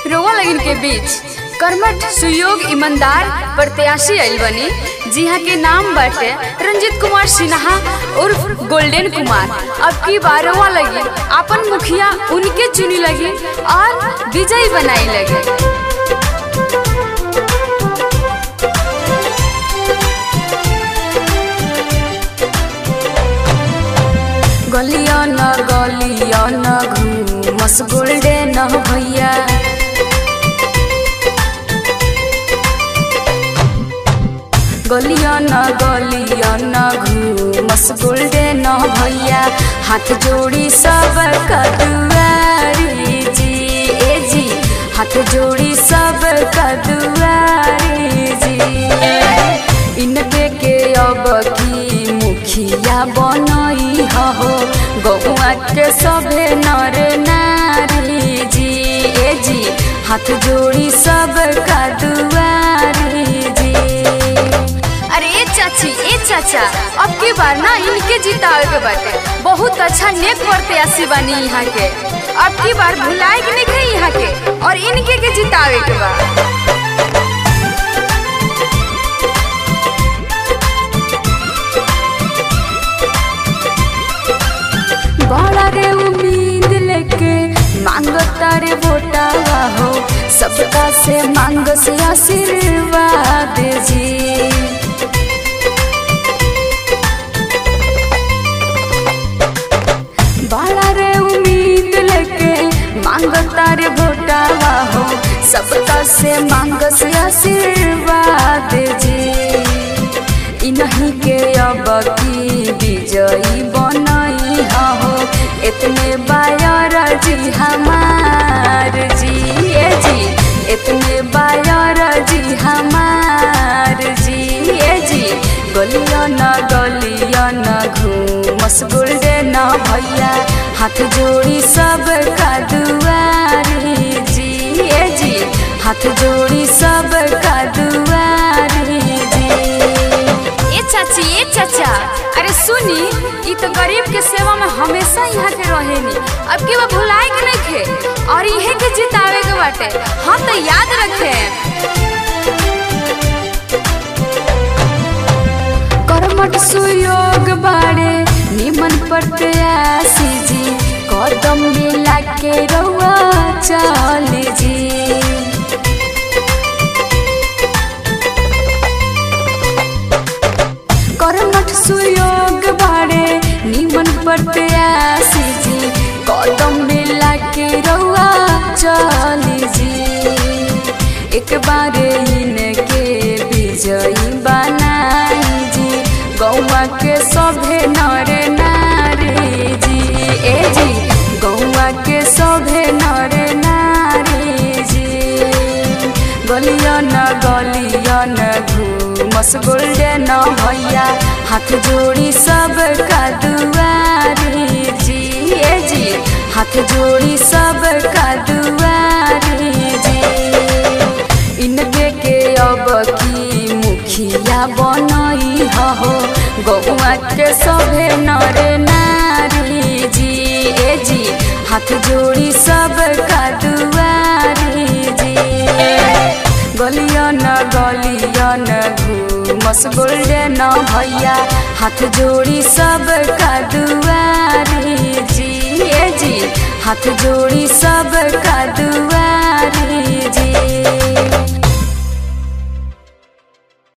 रोवा लगन के बीच कर्मठ सुयोग ईमानदार प्रत्याशी आइल बनी जिहा के नाम बाटे रंजित कुमार सिन्हा उर्फ गोल्डन कुमार अब की बार रोवा लगी अपन मुखिया उनके चुनी लगी और विजयी बनाई लगी गलिया न गलिया न घूमस गोल्डन भैया गलिया न गलिया न घूमस गोल्डन भैया हाथ जोड़ी सब कदुआरी जी ए जी हाथ जोड़ी सब कदुआरी जी इनके के अब की मुखिया बनई हो गौआ के सभे नर नारी जी ए जी हाथ जोड़ी सब का दुआरी जी अरे ए चाची ए चाचा अब की बार ना इनके जितावे के बाटे बहुत अच्छा नेक प्रत्याशी बानी यहाँ के अब की बार भुलाए के नहीं गई यहाँ के और इनके के जितावे के बा बड़ा रे उम्मीद लेके मांगो तारे वोटावा हो सबका से मांग से आशीर्वाद जी बड़ा रे उम्मीद लेके मांगो तारे वोटावा हो सबका से मांग से आशीर्वाद जी इन्हीं के अब की विजयी बनई हो इतने बायर जी हमार जी ए जी इतने बायर जी हमार जी ए जी गलिया न गलिया न घूमस गोल्डन भैया हाथ जोड़ी सब का दुआरी जी ए जी हाथ जोड़ी सब का दुआरी जी ए चाची ए चाचा अरे सुनी ई तो गरीब के सेवा में हमेशा यहाँ के रहेनी अब के वो भुलाए के नहीं खे और इहे के जितावे के बाटे हम तो याद रखे कर्मठ सुयोग बाड़े निमन प्रत्याशी जी कदम मिला के रउआ चल जी कर्मठ सुयोग बाड़े निमन प्रत्याशी जी कदम मिला के रउआ चली जी एक बार इनके विजयी बनाई जी गौवा के सभे नर नारी जी ए जी गौवा के सभे नर नारी जी गलिया न गलिया न घूमस गोल्डन भैया हाथ जोड़ी सब का दुआरी जी ए जी हाथ जोड़ी सब का दुआरी जी इनके के अब की मुखिया बनई हो गौआ के सभे नर नारी जी ए जी हाथ जोड़ी सब का दुआरी जी गलिया न गलिया न घूमस गोल्डन भैया हाथ जोड़ी सब का दुआरी जी ए जी हाथ जोड़ी सब का दुआ